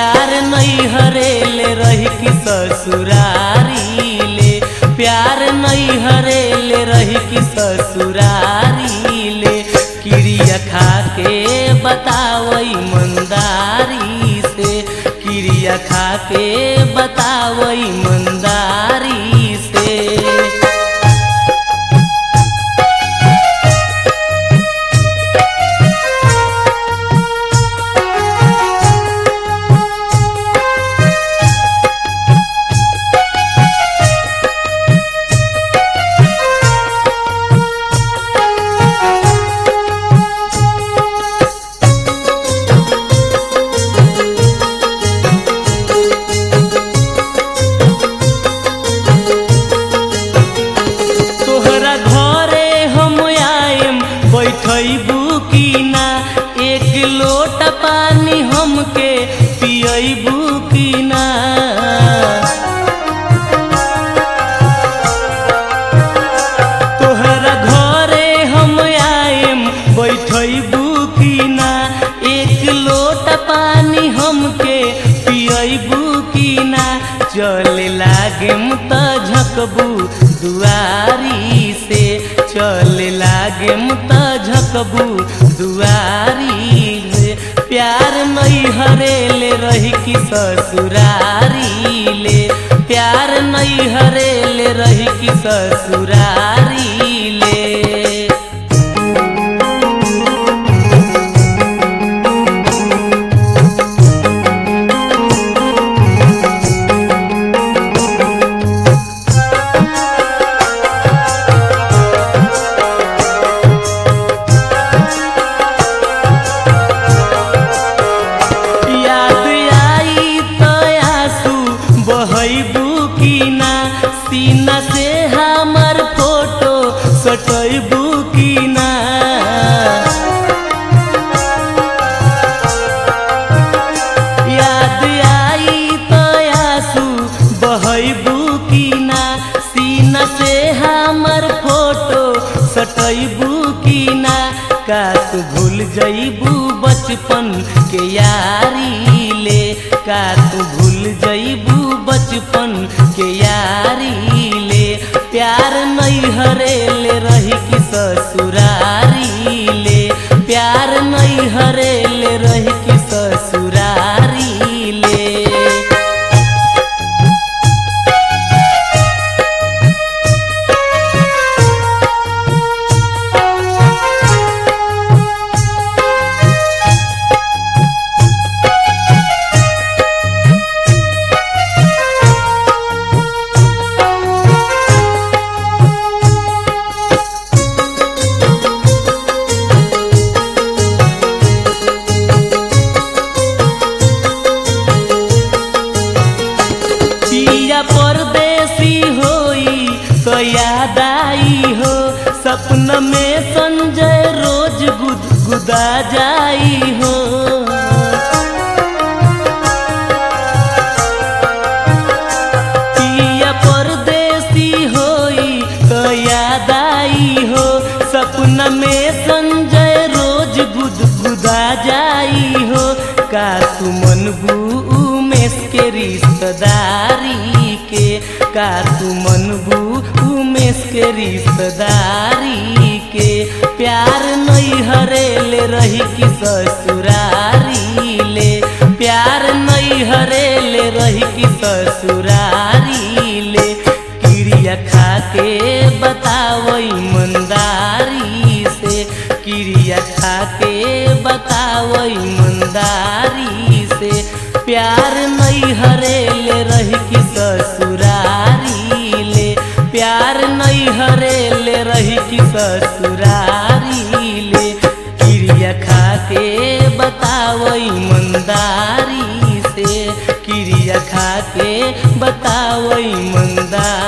प्यार नहीं हरेले रही कि ससुरारी ले प्यार नहीं हरेले रही कि ससुरारी ले क्रिया खा के बतावई मंदारी से क्रिया खा के बतावई मंदारी से तोहरा घरे हम आएम बैठबू की ना एक लोटा पानी हमके पियबू की ना तोहरा घरे हम आएम बैठबू की ना एक लोटा पानी हमके पियबू की ना चले लागेम त झकबू दुआरी से चले लागेम त झकबू दुआरी से प्यार नहीं हरेले रही कि ससुरारी ले प्यार नहीं हरेले रही कि ससुरारी ले याद आई तो आंसू बहबू की ना सीना से हमर फोटो सटबू की ना याद आई तो आंसू बहबू की ना सीना से हमर फोटो सटबू की ना का तू भूल जईबू बचपन के यारी ले का तू भूल जईबू बचपन के यारी ले प्यार नहीं हरेले रही कि ससुरारी ले प्यार नहीं हरेले रही कि ससुरारी ले पिया परदेसी होई तो याद आई हो सपन में संजय रोज गुदगुदा जाई हो पिया परदेसी होई तो याद आई हो सपन में संजय रोज गुदगुदा जाई हो का तू मनबू उमेश के रिश्तेदारी के का तू मनबू उमेश के रिश्तेदारी के प्यार नहीं हरेले रही कि ससुरारी ले प्यार नहीं हरेले रही कि ससुरारी ले क्रिया खा के बतावई मंदारी से क्रिया खा के बतावई मंदारी से प्यार नहीं हरेले रही कि ससुरारी ले प्यार नहीं हरेले रही कि ससुरारी ले क्रिया खा के बतावई मंदारी से क्रिया खा के बतावई मंदारी